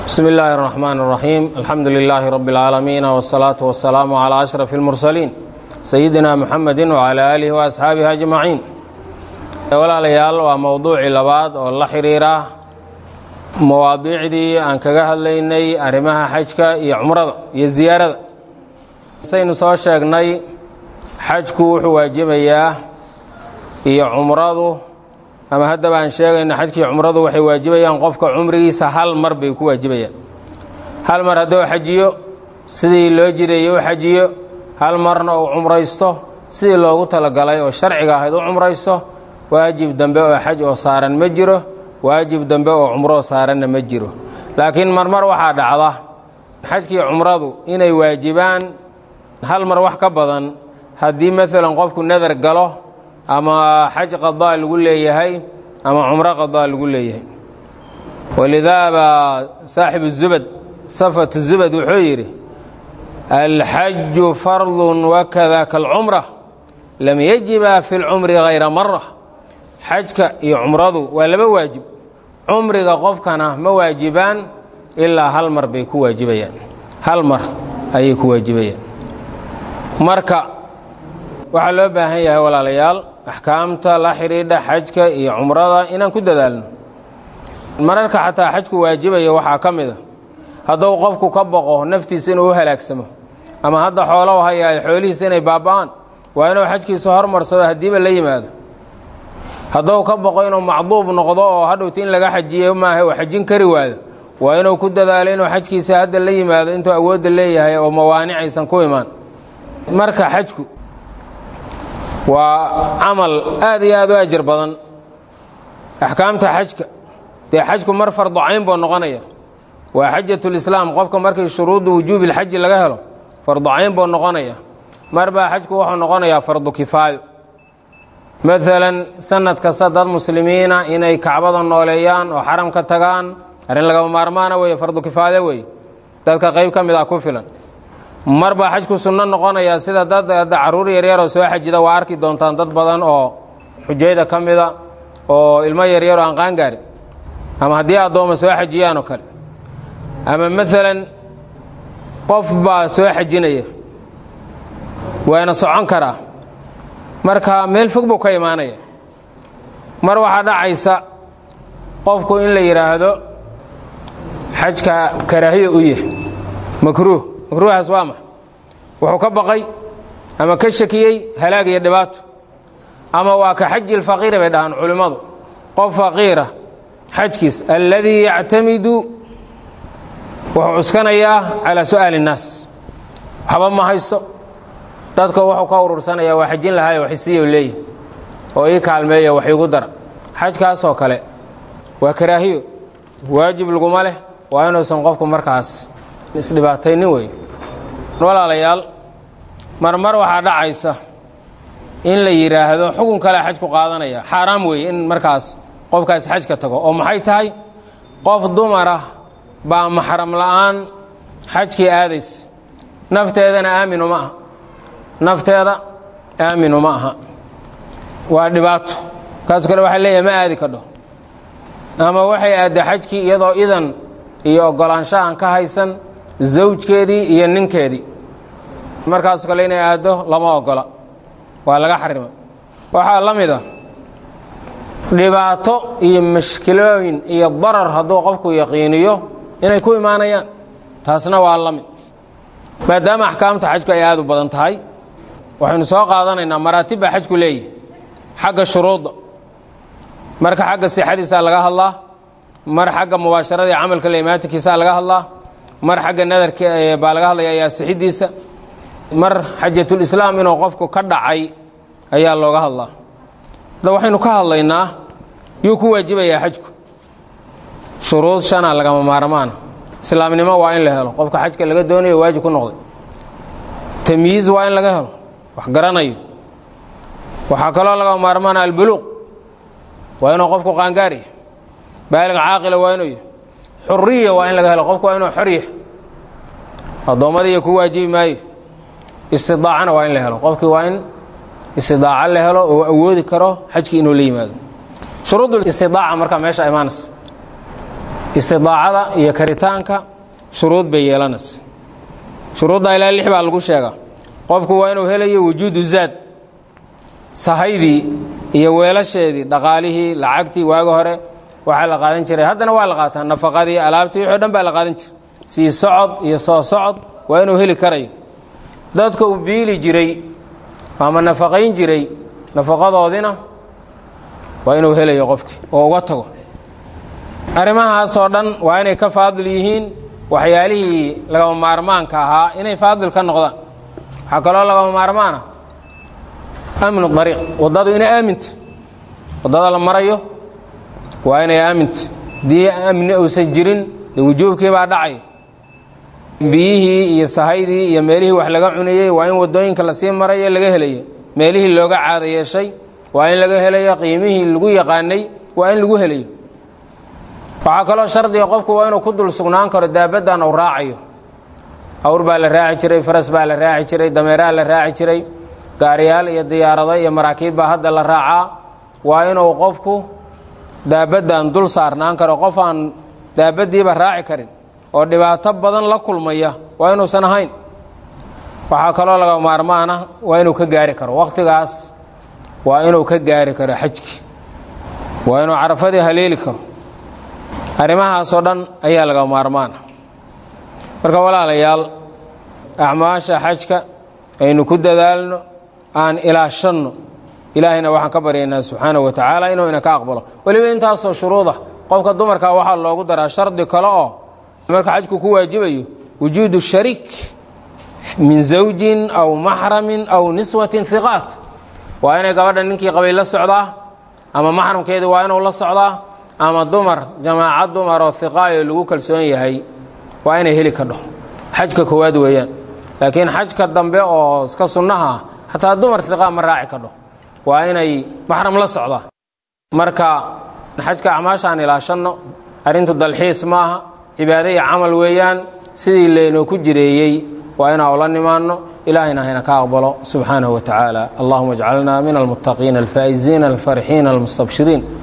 bsmi illaahi الرaxmaan الraxiim alxamdu lilaahi rabi اlcaalamiin wالsalaaةu wasalaamu calىa ashraf اlmursaliin sayidina muxamedi wcalى aalihi waasxaabihi ajmaciin walaalayaal waa mowduucii labaad oo la xiriira mawaadiicdii aan kaga hadlaynay arrimaha xajka iyo cumrada iyo ziyaarada saynu soo sheegnay xajku wuxuu waajibayaa iyo cumradu ama haddaba aan sheegayno xajkiiyo cumradu waxay waajibayaan qofka cumrigiisa hal mar bay ku waajibayaan hal mar hadduu xajiyo sidii loo jideeyey u xajiyo hal marna uu cumraysto sidii loogu talagalay oo sharciga ahayd u cumraysto waajib dambe oo xaj oo saaran ma jiro waajib dambe oo cumroo saaranna ma jiro laakiin marmar waxaa dhacda xajkiiyo cumradu inay waajibaan hal mar wax ka badan haddii maalan qofku nadar galo ama xaj qadaa lagu leeyahay ama cumro qadaa lagu leeyahay walidaa baa saaxibu zubad safat zubad wuxuu yidhi alxaju fardun wakada kalcumra lam yajiba fi lcumri hayra mara xajka iyo cumradu waa laba waajib cumriga qofkana ma waajibaan ilaa hal mar bay ku waajibayaan hal mar ayay ku waajibayaan marka waxaa loo baahan yahay walaalayaal axkaamta la xidhiidha xajka iyo cumrada inaan ku dadaalno mararka xataa xajku waajibaya waxaa ka mid a hadduu qofku ka boqo naftiisa inuu u halaagsamo ama hadda xoolo hayaay xoolihiisa inay baaba'aan waa inuu xajkiisa hormarsado haddiiba la yimaado hadduu ka boqo inuu macduub noqdo oo hadhowta in laga xajiyo maaha uu xajin kari waado waa inuu ku dadaalo inuu xajkiisa hadda la yimaado intuu awoodda leeyahay oo mawaanic aysan ku imaan marka xajku waa camal aad iyo aad u ajir badan axkaamta xajka dee xajku mar fardu cayn buu noqonaya waa xajatulislaam qofka markii shuruudda wujuubi lxaji laga helo fardu cayn buu noqonaya mar baa xajku wuxuu noqonayaa fardu kifaayo maalan sanad kasta dad muslimiina inay kacbada nooleeyaan oo xaram ka tagaan arrin lagama maarmaana weeye fardu kifaaya weeye dadka qayb ka mid ah ku filan mar baa xajku sunno noqonayaa sida dad hadda carruur yaryaroo soo xajida waa arki doontaan dad badan oo xujayda ka mida oo ilmo yaryaroo aan qaangaarin ama haddii addooma soo xajiyaan oo kale ama maalan qof baa soo xajinaya waana socon karaa marka meel fog buu ka imaanaya mar waxaa dhacaysa qofku in la yidhaahdo xajka karaahiya u yah makruuh makruuhaas waa max wuxuu ka baqay ama ka shakiyey halaag iyo dhibaato ama waa ka xaji lfaqiiri bay dhahaan culimmadu qof faqiira xajkiis alladii yactamidu wuxuu cuskanayaa calaa su'aali innaas waxba ma haysto dadka wuxuu ka urursanayaa waa xajin lahaayo waxisiiyo leeyihi oo ii kaalmeeya wax iigu dara xajkaasoo kale waa karaahiyo waajib laguma leh waa inuusan qofku markaas isdhibaataynin wey walaalayaal marmar waxaa dhacaysa in la yidhaahdo xukun kale xajku qaadanaya xaaraam weeye in markaas qofkaas xajka tago oo maxay tahay qof dumara baa maxram la'aan xajkii aadaysa nafteedana aaminu ma aha nafteeda aaminu ma aha waa dhibaato kaas kale waxaa leeyahay ma aadi kadho ama waxay aadda xajkii iyadoo idan iyo oggolaansho aan ka haysan zawjkeedii iyo ninkeedii markaasoo kale inay aaddo lama ogola waa laga xarima waxaa la mid a dhibaato iyo mashkilooyin iyo darar hadduu qofku yaqiiniyo inay ku imaanayaan taasna waa la mid maadaama axkaamta xajku ay aad u badan tahay waxaynu soo qaadanaynaa maraatib baa xajku leeyahy xagga shuruudda marka xagga sixadiisaa laga hadlaa mar xagga mubaasharada iyo camalka laimaatinkiisaa laga hadlaa mar xagga nadarka baa laga hadlaya ayaa sixidiisa mar xajatulislaam inuu qofku ka dhacay ayaa looga hadlaa da waxaynu ka hadlaynaa yuu ku waajibayaa xajku shuruud shana lagama maarmaana islaamnimo waa in la helo qofka xajka laga doonayo waajib ku noqday tamyiiz waa in laga helo wax garanayo waxaa kaloo lagama maarmaana albuluuq waa inuu qofku qaangaar yahy baalig caaqila waa inuu yahy xuriya waa in laga helo qofku waa inuu xor yahay addoommadiiya ku waajibi maayo istidaacana waa in la helo qofkii waa in istidaaco la helo oo awoodi karo xajkii inuu la yimaado shuruud istidaaca markaa meesha imaanaysa istidaacada iyo karitaanka shuruud bay yeelanaysa shuruudda ilaa lix baa lagu sheegaa qofku waa inuu helayo wujuudu zaad sahaydii iyo weelasheedii dhaqaalihii lacagtii waagi hore waxaa la qaadan jiray haddana waa la qaataa nafaqadii alaabtii wixii o dhan baa la qaadan jiray sii socod iyo soo socod waa inuu heli karayo dadka uu biili jiray ama nafaqayn jiray nafaqadoodina waa inuu helayo qofkii oo uga tago arrimahaasoo dhan waa inay ka faadil yihiin waxyaalihii lagama maarmaanka ahaa inay faadil ka noqdaan waxaa kaloo lagama maarmaana amnu dariiq waddadu inay aaminta waddada la marayo waa inay aaminta haddii amni uusan jirin de wujuubkii baa dhacay biyihii iyo sahaydii iyo meelihii wax laga cunayey waa in waddooyinka lasii marayo laga helayo meelihii looga caada yeeshay waa in laga helayo qiimihii lagu yaqaanay waa in lagu helayo waxaa kaloo shardiga qofku waa inuu ku dul sugnaan karo daabaddan uu raacayo awr baa la raaci jiray faras baa la raaci jiray dameeraha la raaci jiray gaariyaal iyo diyaarado iyo maraakiib baa hadda la raacaa waa inuu qofku daabaddan dul saarnaan karo qof aan daabaddiiba raaci karin oo dhibaato badan la kulmaya waa inuusan ahayn waxaa kaloo laga maarmaana waa inuu ka gaari karo wakhtigaas waa inuu ka gaari karo xajkii waa inuu carafadii haleeli karo arrimahaasoo dhan ayaa laga maarmaana marka walaalayaal acmaasha xajka aynu ku dadaalno aan ilaashanno ilaahayna waxaan ka baryaynaa subxaanahu wa tacaala inuu ina ka aqbalo weliba intaasoo shuruuda qofka dumarka waxaa loogu daraa shardi kale oo marka xajku ku waajibayo wujuudu shariik min zawjin aw maxramin aw niswatin hiqaat waa inay gabadha ninkii qabay la socdaa ama maxramkeedii waa inuu la socdaa ama dumar jamaacad dumar oo hiqaayo lagu kalsoon yahay waa inay heli kadho xajka koowaad weeyaan laakiin xajka dambe oo iska sunnaha ah xataa dumar hiqaa ma raaci kadho waa inay maxram la socdaa marka xajka acmaashaan ilaashanno arrintu dalxiis maaha cibaado iyo camal weeyaan sidii laynoo ku jireeyey waa inaa ula nimaanno ilaahayna hayna ka aqbalo subxaanahu wa tacaala allahuma ajcalna min almuttaqiina alfaa'iziina alfarxiina almustabshiriin